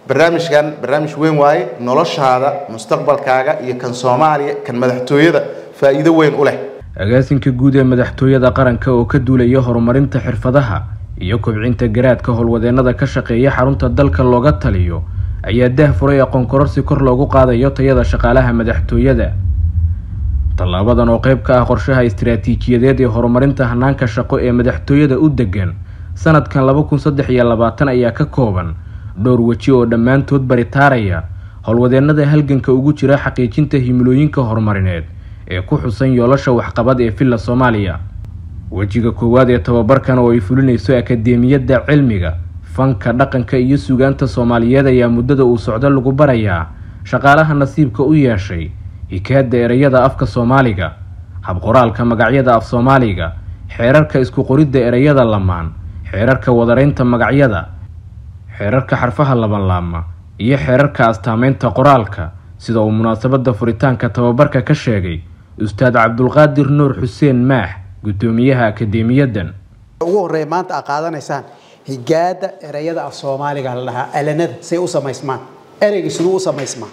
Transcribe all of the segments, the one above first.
barnaamijkan barnaamij weyn waaye noloshaada mustaqbalkaaga iyo kan soomaaliya kan madaxtooyada faa'iido weyn u leh agaasinka guud ee madaxtooyada qaranka oo ka duulaya horumarinta xirfadaha iyo kobcinta garaadka howlwadeennada ka shaqeeya xarunta dalka looga taliyo ayaa dah furay aqoon kororsi kor loogu qaadayo tayada shaqaalaha madaxtooyada tallaabadan oo qayb ka ah qorshaha istiraatiijiyadeed ee horumarinta hanaanka shaqo ee madaxtooyada u degan sanadkan laba kun saddex iyo labaatan ayaa ka kooban dhowr weji oo dhammaantood baritaaraya howlwadeennada halganka ugu jira xaqiijinta himilooyinka horumarineed ee ku xusan yoolasha waxqabad ee villa soomaaliya wejiga koowaad ee tababarkan oo ay fulinayso akadeemiyadda cilmiga fanka dhaqanka iyo sugaanta soomaaliyeed ayaa muddada uu socdo lagu barayaa shaqaalaha nasiibka u yeeshay hikaada ereyada afka soomaaliga habqoraalka magacyada af soomaaliga xeerarka isku qoridda ereyada lamaan xeerarka wadaraynta magacyada xeerarka xarfaha labanlaama iyo xeerarka astaameynta qoraalka sida uu munaasabadda furitaanka tababarka ka sheegay ustaad cabdulqaadir nuur xuseen maax guddoomiyaha akadeemiyadan ugu horreeya maanta aad qaadanaysaan higaada ereyada af soomaaliga la dhahaa alanada say u samaysmaan ereyga siduu u samaysmaa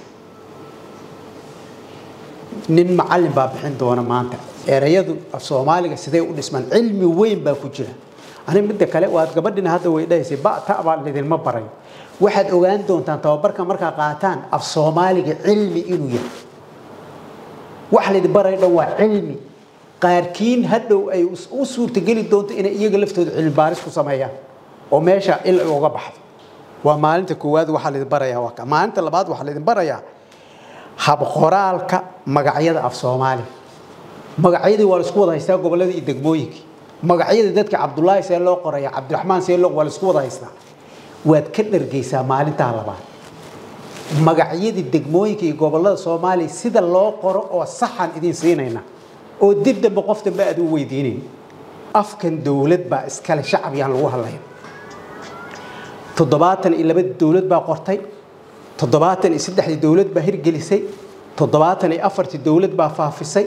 nin macallin baa bixin doona maanta ereyadu af soomaaliga siday u dhismaan cilmi weyn baa ku jira ani midda kale waad gabadhina hadda way dhahaysay ba ta baa lidinma barayo waxaad ogaan doontaan tababarka markaa qaataan af soomaaliga cilmi inuu yahay wax laydin barayo dhan waa cilmi qaarkiin hadhow ay u suurtageli doonto inay iyaga laftooda cilmi baaris ku sameeyaan oo meesha il ay uga baxdo waa maalinta koowaad waxaa laydin barayaa waa maalinta labaad waxaa laydin barayaa habqoraalka magacyada af soomaaliga magacyadii waa laisku wada haystaa gobolada iyo degmooyinkii magacyada dadka cabdulaahi see loo qoraya cabdiraxmaan see loo waa laisku wada haystaa waad ka dhargaysaa maalintaa labaad magacyadii degmooyinka iyo gobolada soomaaliya sida loo qoro oo saxan idin siinayna oo dib dambe qof dambe aad u weydiinayn afkan dowlad baa iskale shacab yaan lagu hadlayn toddobaatan iyo laba dowlad baa qortay toddobaatan iyo saddexdii dowlad baa hirgelisay toddobaatan iyo afartii dowlad baa faafisay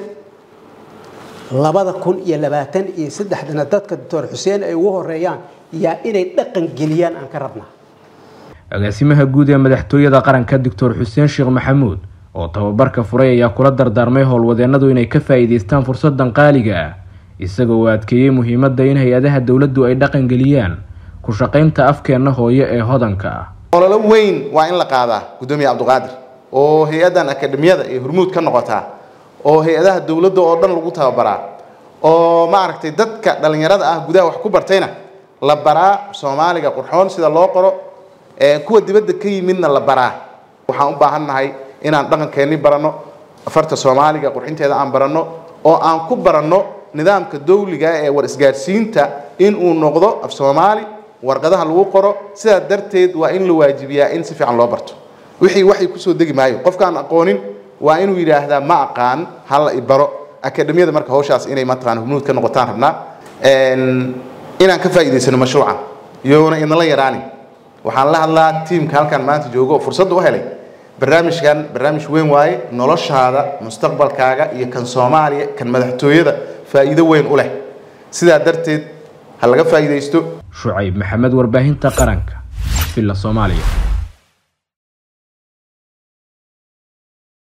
labada kun iyo labaatan iyo saddexdana dadka doctor xuseen ay ugu horeeyaan yaa inay dhaqan geliyaan aan ka rabnaa agaasimaha guud ee madaxtooyada qaranka doctor xuseen sheekh maxamuud oo tababarka furay ayaa kula dardaarmay howlwadeennadu inay ka faa'iidaystaan fursadan qaaliga ah isagoo uu adkeeyey muhiimadda in hay-adaha dowladdu ay dhaqan geliyaan ku shaqaynta afkeenna hooyo ee hodanka ah ololo weyn waa in la qaadaa guddoomiye cabdiqaadir oo hay-addan akademiyada ee hormuud ka noqotaa oo hay-adaha dowladda oo dhan lagu tababaraa oo maaragtay dadka dhallinyarada ah gudaha wax ku bartayna la baraa soomaaliga qurxoon sida loo qoro kuwa dibadda ka yimidna la baraa waxaan u baahannahay inaan dhaqankeenni baranno afarta soomaaliga qurxinteeda aan baranno oo aan ku baranno nidaamka dawliga ee war isgaadhsiinta in uu noqdo af soomaali warqadaha lagu qoro sidaa darteed waa in la waajibiyaa in si fiican loo barto wixii waxay kusoo degi maayo qofkaan aqoonin waa inuu yidhaahdaa ma aqaan hala ibaro akademiyada marka hawshaas inay mataqaan hubnuud ka noqotaan rabnaa inaan ka faa'iidaysano mashruucan iyoona idinla yaraanin waxaan la hadlaa tiimka halkan maanta joogo oo fursadda u helay barnaamijkan barnaamij weyn waaye noloshaada mustaqbalkaaga iyo kan soomaaliya kan madaxtooyada faa'iido weyn u leh sidaa darteed ha laga faa'iidaysto shucayb maxamed warbaahinta qaranka villa soomaaliya